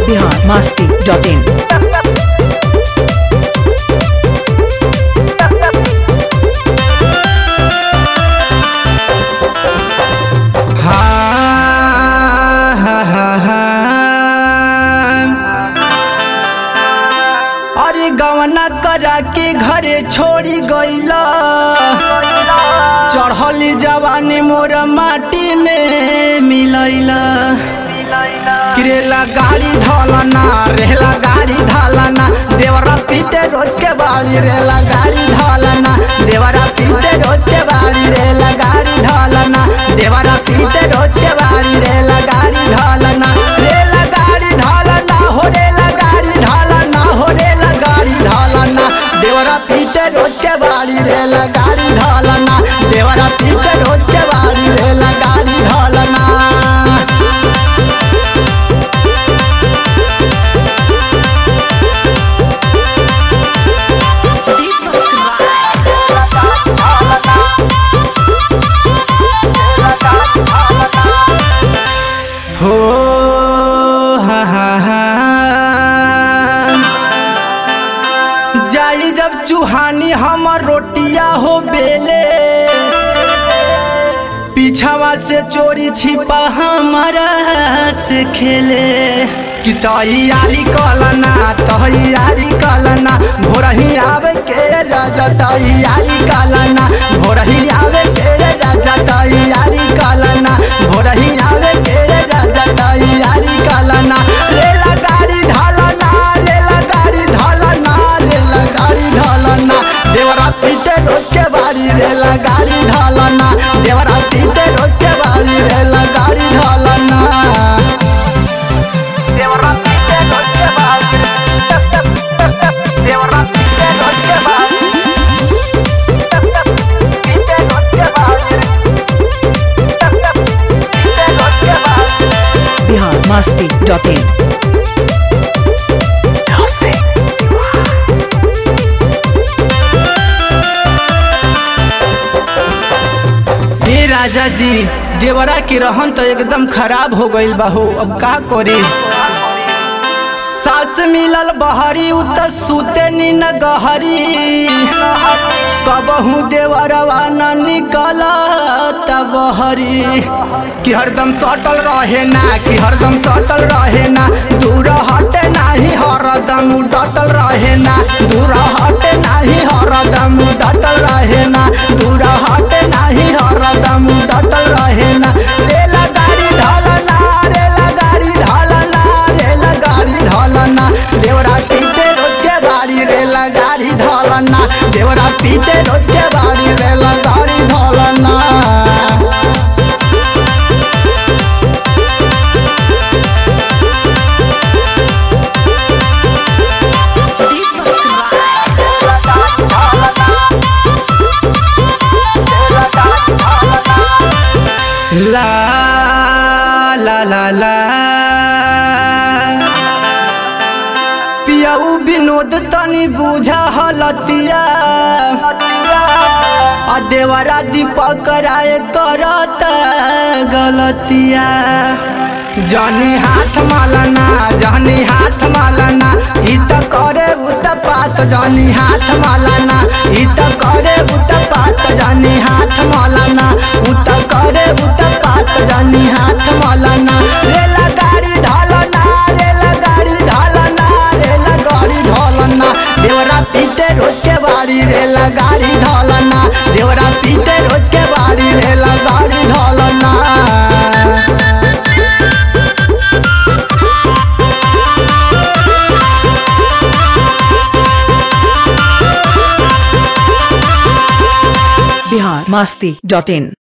Bihar Masti dot in हा, हा, हा, अरे गवना करा के घरे छोड़ी गईला चढ़ली जवानी मोर माटी में मिलैला किरेला गाड़ी धलना रेला गाड़ी धलना देवरा पीटे रोज के बाड़ी रेला गाड़ी धलना देवरा पीटे रोज के बाड़ी रेला गाड़ी धलना देवरा पीटे रोज के बाड़ी रेला गाड़ी धलना रेला गाड़ी धलना हो रेला गाड़ी धलना हो रेला गाड़ी धलना देवरा पीटे रोज के बाड़ी रेला गाड़ी धलना देवरा पीटे रोज के बाड़ी रेला गाड़ी धलना हो हा हा हा जाई जब चूहानी हमर रोटिया हो बेले पीछावा से चोरी छिपा हमारा से खेले कि तैयारी कलना तैयारी कलना भोरही आवे के राजा तैयारी कलना भोरही आवे के राजा तैयारी कलना भोरही आवे के राजा तैयारी कलना रेला गाड़ी ढालना रेला गाड़ी ढालना रेला गाड़ी ढालना देवरा पीटे रोज के बारी रेला गाड़ी ढालना देवरा पीटे रोज के बारी रेला गाड़ी ढालना देवरा पीटे रोज के बारी देवरा पीटे रोज के बारी पीटे रोज के बारी पीटे रोज के बारी बिहार मस्ती डॉट इन हे राजा जी देवरा की रहन तो एकदम खराब हो गईल बाहू अब का करे सास मिलल बहरी उ त सुते नीन गहरी कबहू देवरवा न निकल बहरी कि हरदम सटल रहे ना कि हरदम सटल रहे ना दूर हटे नाही हरदम डटल रहे ना दूर हटे नाही हरदम डटल रहे ना दूर हटे नाही हरदम डटल रहे ना रेला गाड़ी ढलना रेला गाड़ी ढलना रेला गाड़ी ढलना देवरा पीटे रोज के बाड़ी रेला गाड़ी ढलना देवरा पीटे रोज के बाड़ी रेला गाड़ी ढलना ला ला ला ला पियाऊ विनोद तनी बुझा हलतिया आ देवरा दीपक राय करत गलतिया जनी हाथ मालना जनी हाथ मालना ई त करे उत पात जनी हाथ मालना ई त करे उत पात जनी हाथ मालना उत करे उत पात जनी हाथ मालना रेला गाड़ी ढलना रेला गाड़ी ढलना रेला गाड़ी ढलना देवरा पीटे रोज के बाड़ी रेला गाड़ी ढलना देवरा पीटे रोज के बाड़ी रेला गाड़ी ढलना बिहार मस्ती डॉट इन